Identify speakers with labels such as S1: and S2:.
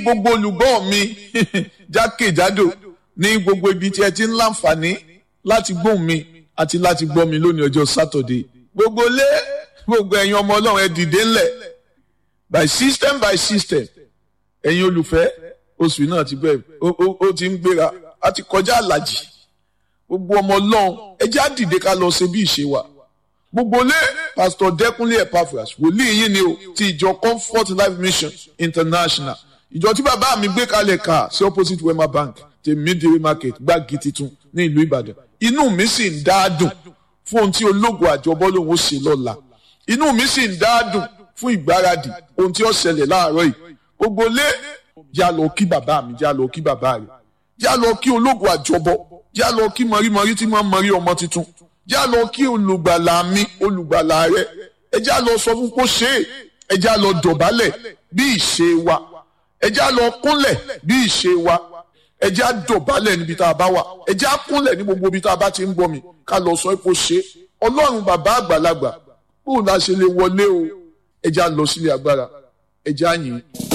S1: gbogbo olùgbọ́ mi jákèjádò ní gbogbo ibi tí ẹ ti ń láǹfààní láti gbóhùn mi àti láti gbọ́ mi lónìí ọjọ́ sátọ̀dé gbogbo lé gbogbo ẹ̀yin ọmọ ọlọ́run ẹ dìde ńlẹ̀ by system by system ẹ̀yin olùfẹ́ oṣù náà ti bẹ̀rẹ̀ ó ti ń gbéra a ti kọjá àlàjì gbogbo ọmọ ọlọ́run ẹ jẹ́ á dìde ká lọ ṣe bí ìṣe wa gbogbo lé pastor dẹkùnlé epaphras wòlíì yín ni o ti ìjọ comfort life mission international ìjọ tí bàbá mi gbé kalẹ̀ ká sí opposite wema bank ti midway market gbági titun ní ìlú ìbàdàn inú mi sì ń dá dùn fún ohun tí ológun àjọbọ lòun ó ṣe lọ́la inú mi sì ń dá dùn fún ìgbáradì ohun tí ó ṣẹlẹ̀ láàárọ̀ yìí gbogbo lé já lọ kí bàbá mi já lọ kí bàbá rẹ̀ já lọ kí ológun àjọbọ já lọ kí mọ̀rímọ̀rí tí máa ń mọ̀rí ọmọ tuntun já lọ kí olùgbàlà mi olùgbàlà rẹ ẹ já lọ sọ fún kó ṣe é ẹ já lọ dọ̀bálẹ̀ bí ìṣe wa ẹ já lọ kúnlẹ̀ bí ìṣe wa ẹ já dọ̀bálẹ̀ níbi tá a bá wà ẹ já kúnlẹ̀ ní gbogbo ibi tá a bá ti ń bọ̀ mi ká lọ sọ kó ṣe é ọlọ́run bàbá àgbàlagbà bóun la ṣe lè wọlé o ẹ já lọ sílé agbára ẹ já yìn.